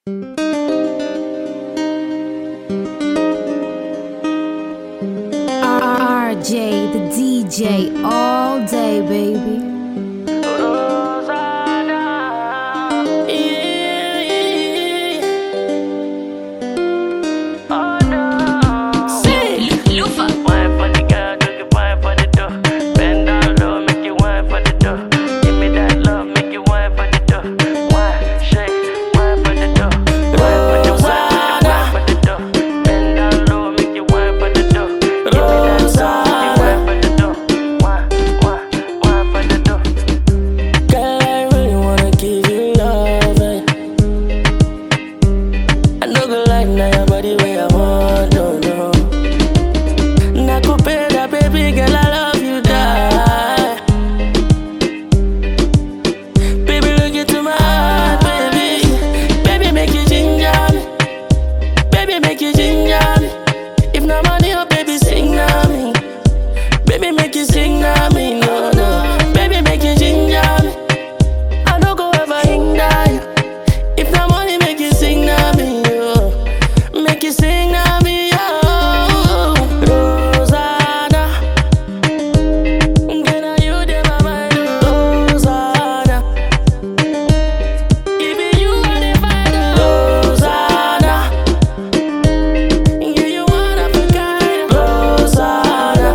RJ, the DJ, all day, baby. Wine for the girl, do the wine for the dough. Bend down low, make you wine for the dough. Give me that love, make you wine for the dough. Wine, shake, wine for the dough. Wine for the wine, wine for the dough. Bend down low, make you wine for the dough. Give me that love, make you wine for the dough. Wine, wine, wine for the dough. Girl, I really wanna give you love. eh. I know the life now your body where I want, no, no. Nakupenda, baby girl, I love you, die. Baby, look into my heart, baby. Baby, make you ginger me. Baby, make you ginger me. If no money, oh, baby, sing now me. Baby, make you sing now me, no, no. Baby, make you ginger me. I don't go ever hinder you. If the money make you sing na me, yo. Make you sing na me, yo. Rosanna. Girl, now you dey my mind, Rosanna. Even you are the find, Rosanna. Yeah, you one of a kind, Rosanna.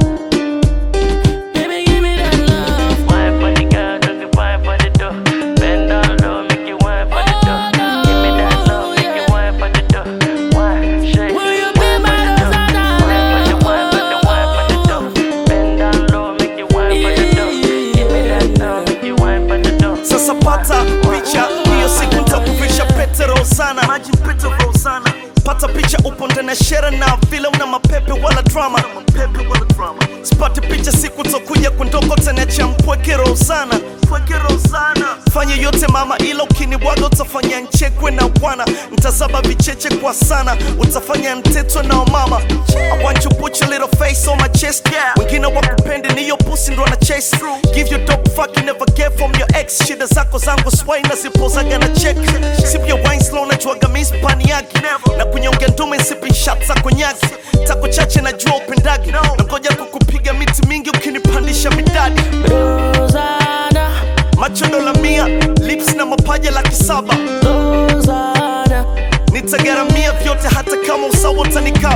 Baby, give me that love. Wine for the girl, do the wine for the dough. Bend down low, make you wine for the dough. Give me that love, make you wine for the dough. Wine, shake, Will you be wine my for the dough. Wine for the wine for the wine for the dough. Bend down low, make you wine for the dough. Give me that love, make you wine for the dough. Sasa pata picha hiyo siku nitakuvisha pete Rosana, maji pete Rosana. Pata picha upo ndani ya shere na vile una mapepe wala drama, mapepe wala drama. Sipati picha siku tokuja kundoko tena cha mpweke Rosana, mpweke Rosana. Fanya yote mama, ila ukinibwaga utafanya nchekwe na bwana, ntazaba vicheche kwa sana, utafanya ntetwe na mama. I want you put your little face on my chest, yeah. Wengine wakupendi ni hiyo pussy ndo na chase Give you dope fuck you never get from your ex. Shida zako zangu swai na zipozaga na check. Sip your wine slow na juaga mispani yake. Na kunyonge ndume sipping shots za konyaki. Tako chache na jua upendagi. Na ngoja kukupiga miti mingi ukinipandisha midadi. Rosanna, Macho dola mia, lips na mapaja laki saba. Rosanna. Nitagaramia vyote hata kama usawa utanikaba.